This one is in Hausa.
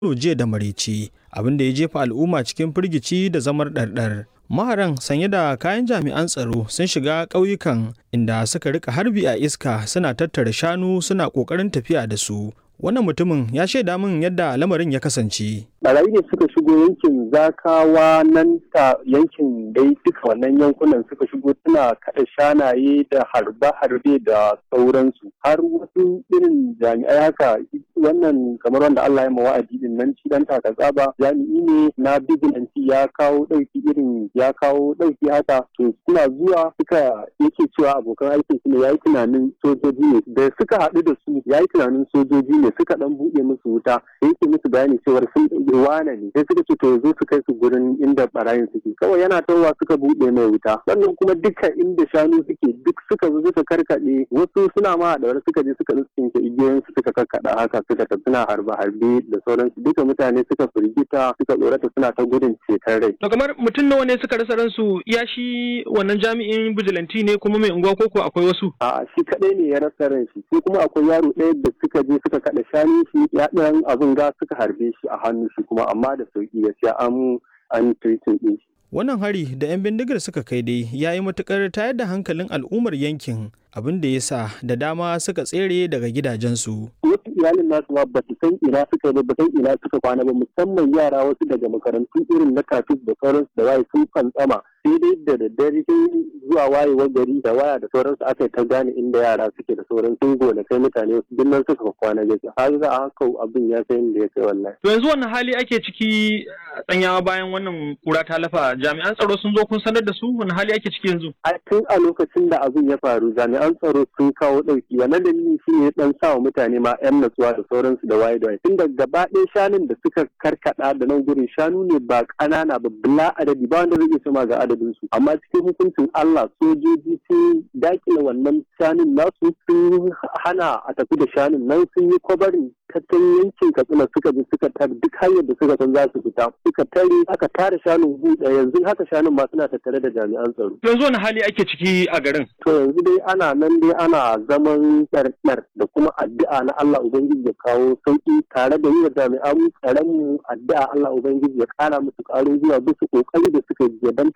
jiya da maraice abin da ya jefa al'umma cikin firgici da zamar ɗarɗar. Maharan sanye da kayan jami'an tsaro sun shiga ƙauyukan inda suka rika harbi a iska suna tattara shanu suna ƙoƙarin tafiya da su. Wannan mutumin ya shaida min yadda lamarin ya kasance. Barayi ne suka shigo yankin zakawa nan ta yankin dai duka wannan yankunan suka shigo suna kaɗa shanaye da harbe-harbe da sauransu. Har wasu irin jami'ai haka wannan kamar wanda Allah ya ma wa'adi din nan shi dan taka tsaba jami'i ne na bigilanci ya kawo ɗauki irin ya kawo ɗauki haka to suna zuwa suka yake cewa abokan aikin su ne yayi tunanin sojoji ne da suka haɗu da su yayi tunanin sojoji ne suka dan buɗe musu wuta yake musu bayani cewar sun ɗauki wana ne sai suka ce to zo su kai su gurin inda barayin suke kawai yana tawa suka buɗe mai wuta sannan kuma duka inda shanu suke duk suka zo suka karkaɗe wasu suna ma da suka je suka tsinke igiyoyin su suka karkaɗa haka suka tafi suna harbe harbe da sauransu duka mutane suka firgita suka tsorata suna ta gudun ceton rai. To kamar mutum nawa ne suka rasa ransu ya shi wannan jami'in bijilanti ne kuma mai unguwa koko akwai wasu? A'a shi kaɗai ne ya rasa ran shi sai kuma akwai yaro ɗaya da suka je suka kaɗa shanu shi ya ɗan abin ga suka harbe shi a hannu shi kuma amma da sauki gaskiya an an treating ɗin shi. Wannan hari da 'yan bindigar suka kai dai ya yi matukar tayar da hankalin al'ummar yankin abin da ya sa da dama suka tsere daga gidajensu. Wasu iyalin nasu ma ba su san ina suka ba ba san ina suka kwana ba musamman yara wasu daga makarantu irin na kafis da sauransu da waye sun fantsama sai dai da daddare sai zuwa wayewar gari da waya da sauransu aka ta gane inda yara suke da sauran sun gona kai mutane wasu duk nan suka kwana gaske har za a haka abin ya kai inda ya kai wallahi. To yanzu wannan hali ake ciki tsanyawa bayan wannan kura ta lafa jami'an tsaro sun zo kun sanar da su wani hali ake ciki yanzu. A tun a lokacin da abin ya faru jami'an tsaro sun kawo ɗauki wannan dalili shi ne dan sa wa mutane ma 'yan natsuwa da sauransu da waye da waye tun da gaba ɗaya shanun da suka karkaɗa da nan gurin shanu ne ba ƙanana ba bila adadi ba wanda zai iya sama ga adadin su amma cikin hukuncin Allah sojoji sun dakile wannan shanun nasu sun hana a tafi da shanun nan sun yi kwabarin tattalin yankin katsina suka bi suka tar duk hanyar da suka san za su fita suka tare aka tare shanun buɗe yanzu haka shanun ma suna tattare da jami'an tsaro. Yanzu wani hali ake ciki a garin? To yanzu dai ana nan dai ana zaman ɗarɗar da kuma addu'a na Allah Ubangiji ya kawo sauƙi tare da yi wa jami'an tsaron mu addu'a Allah Ubangiji ya ƙara musu ƙarin zuwa bisa ƙoƙari da suka yi don